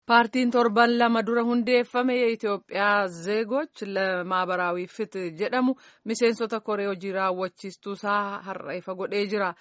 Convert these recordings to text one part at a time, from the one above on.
Paartiin torban lama dura hundeeffame Itoophiyaa zeegoch ለማህበራዊ ፍትህ jedhamu miseensota koree hojii raawwachiistuu isaa har'a ifa godhee jira.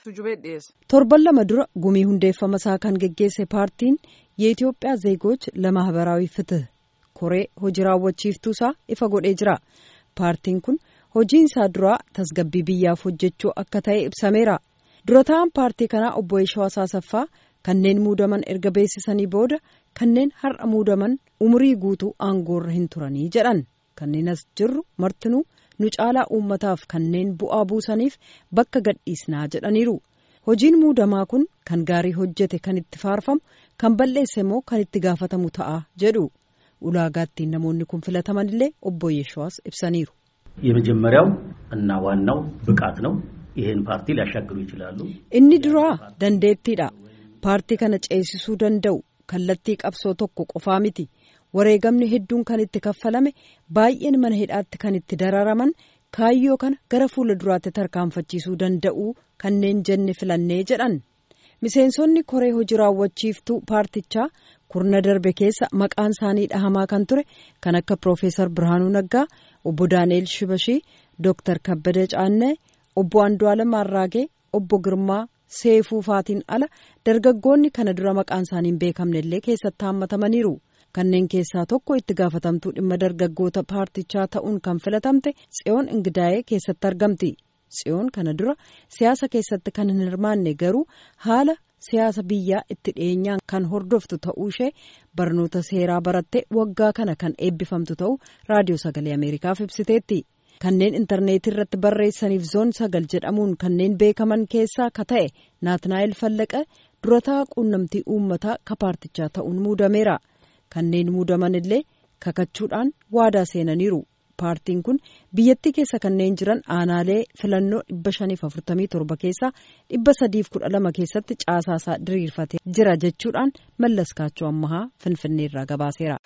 torban lama dura gumii hundeeffama isaa kan geggeesse paartiin የኢትዮጵያ ዜጎች ለማህበራዊ ፍትህ koree hojii raawwachiiftuu isaa ifa godhee jira. paartiin kun hojiin isaa duraa tasgabbii biyyaaf hojjechuu akka ta'e ibsameera. dura ta'an paartii kanaa obbo Yeshawaa Saasaffaa kanneen muudaman erga beeksisanii booda kanneen har'a muudaman umurii guutuu aangoorra hin turanii jedhan kanneen as jirru martinuu nu caalaa uummataaf kanneen bu'aa buusaniif bakka gadhiisnaa jedhaniiru hojiin muudamaa kun kan gaarii hojjete kan itti faarfamu kan balleesse immoo kan itti gaafatamu ta'a jedhu ulaagaattiin namoonni kun filataman illee obbo Yeshawaas ibsaniiru. የመጀመሪያው እና ዋናው ብቃት ነው። ይህን ፓርቲ ሊያሻግሩ ይችላሉ። inni duraa dandeettiidha. paartii kana ceesisuu danda'u kallattii qabsoo tokko qofaa miti wareegamni hedduun kan itti kaffalame baay'een mana hidhaatti kan itti dararaman kaayyoo kana gara fuula duraatti tarkaanfachiisuu danda'u kanneen jenne filannee jedhan miseensonni koree hojii raawwachiiftuu paartichaa kurna darbe keessa maqaan isaanii dhahamaa kan ture kan akka piroofeesar birhaanuu naggaa obbo daani'el shibashii dooktar kabbada caannee obbo andu'aalam arraagee obbo girmaa seefuu faatiin ala dargaggoonni kana dura maqaan isaanii hin beekamne illee keessatti haammatamaniiru kanneen keessaa tokko itti gaafatamtuu dhimma dargaggoota paartichaa ta'uun kan filatamte tsiyoon ingidaa'ee keessatti argamti tsiyoon kana dura siyaasa keessatti kan hin hirmaanne garuu haala siyaasa biyyaa itti dhiyeenyaan kan hordoftu ta'uu ishee barnoota seeraa barattee waggaa kana kan eebbifamtu ta'uu raadiyoo sagalee ameerikaaf ibsiteetti. kanneen intarneetii irratti barreessaniif zoon sagal jedhamuun kanneen beekaman keessaa ka ta'e naatnaa'el fallaqa durataa quunnamtii uummataa ka paartichaa ta'uun muudameera kanneen muudaman illee kakachuudhaan waadaa seenaniiru paartiin kun biyyattii keessa kanneen jiran aanaalee filannoo dhibba shaniif afurtamii torba keessaa dhibba sadiif kudha lama keessatti caasaasaa diriirfatee jira jechuudhaan mallas kaachoo ammahaa finfinneerraa gabaaseera.